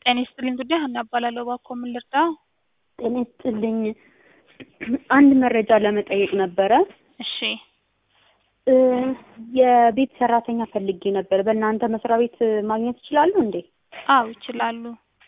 ጤና ይስጥልኝ ጉዳይ ሀና እባላለሁ። እባክዎ ምን ልርዳዎ? ጤና ይስጥልኝ። አንድ መረጃ ለመጠየቅ ነበረ። እሺ እ የቤት ሰራተኛ ፈልጌ ነበር። በእናንተ መስሪያ ቤት ማግኘት ይችላሉ እንዴ? አዎ ይችላሉ።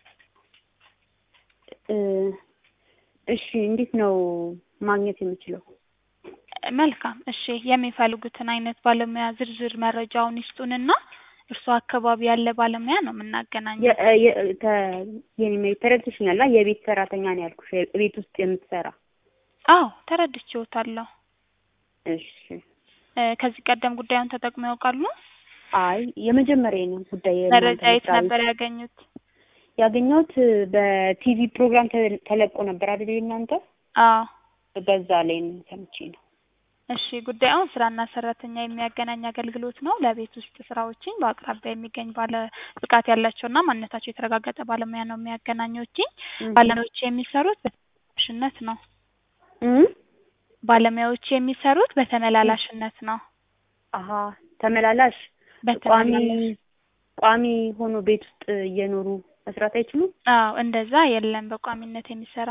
እ እሺ እንዴት ነው ማግኘት የምችለው? መልካም እሺ የሚፈልጉትን አይነት ባለሙያ ዝርዝር መረጃውን ይስጡንና እርስዎ አካባቢ ያለ ባለሙያ ነው የምናገናኘው። የ- የ- ተ- የኔ መቤት ተረድተሽኛል? አ የቤት ሰራተኛ ነው ያልኩሽ፣ ቤት ውስጥ የምትሰራ። አዎ ተረድቼዎታለሁ። እሺ እ ከዚህ ቀደም ጉዳዩን ተጠቅመው ያውቃሉ? አይ የመጀመሪያ ነው ጉዳይ የእናንተ መረጃ የት መስሪያ ቤት ነበር ያገኙት? ያገኘሁት በቲቪ ፕሮግራም ተ- ተለቆ ነበር አይደል የእናንተ? አዎ በዛ ላይ ነው ሰምቼ ነው። እሺ ጉዳዩን ስራና ሰራተኛ የሚያገናኝ አገልግሎት ነው። ለቤት ውስጥ ስራዎችን በአቅራቢያ የሚገኝ ባለ ብቃት ያላቸውና ማንነታቸው የተረጋገጠ ባለሙያ ነው የሚያገናኘውኝ። እህ ባለሙያዎች የሚሰሩት በተመላላሽነት ነው። እም ባለሙያዎች የሚሰሩት በተመላላሽነት ነው። አሀ ተመላላሽ ቋሚ በተመላላሽ ቋሚ ሆኖ ቤት ውስጥ እየኖሩ መስራት አይችሉም? አዎ እንደዛ የለም በቋሚነት የሚሰራ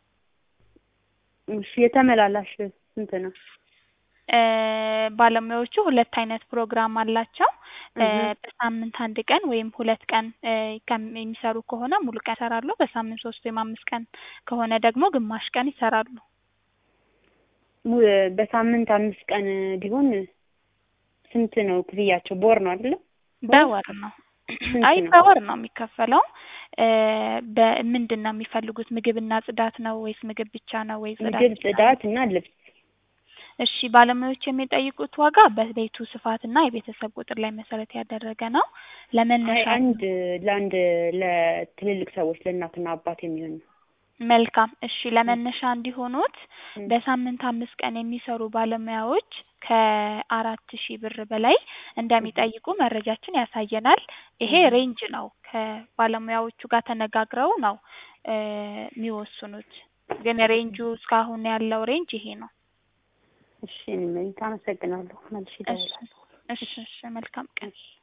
እሺ የተመላላሽ ስንት ነው? እ ባለሙያዎቹ ሁለት አይነት ፕሮግራም አላቸው። እ እህ በሳምንት አንድ ቀን ወይም ሁለት ቀን እ ከም የሚሰሩ ከሆነ ሙሉ ቀን ይሰራሉ። በሳምንት ሶስት ወይም አምስት ቀን ከሆነ ደግሞ ግማሽ ቀን ይሰራሉ። ሙ- በሳምንት አምስት ቀን ቢሆን ስንት ነው ክፍያቸው? በወር ነው አይደለ? በወር ነው። ስንት አይ ነው? በወር ነው የሚከፈለው። እ በምንድን ነው የሚፈልጉት? ምግብና ጽዳት ነው ወይስ ምግብ ብቻ ነው ወይስ ጽዳት ምግብ፣ ብቻ ነው? ጽዳት እና ልብስ። እሺ ባለሙያዎች የሚጠይቁት ዋጋ በቤቱ ስፋትና የቤተሰብ ቁጥር ላይ መሰረት ያደረገ ነው። አይ ለመነሻ አንድ ለአንድ ለትልልቅ ሰዎች ለእናትና አባት የሚሆን ነው። መልካም እሺ ለመነሻ እንዲሆኑት እም በሳምንት አምስት ቀን የሚሰሩ ባለሙያዎች ከአራት ሺህ ብር በላይ እንደሚጠይቁ መረጃችን ያሳየናል። ይሄ እህ ሬንጅ ነው። ከባለሙያዎቹ ጋር ተነጋግረው ነው እ የሚወስኑት። ግን ሬንጁ እስካሁን ያለው ሬንጅ ይሄ ነው። እሺ እኔ መቤት አመሰግናለሁ። መልሼ እሺ እደውላለሁ። እሺ እሺ መልካም ቀን። እሺ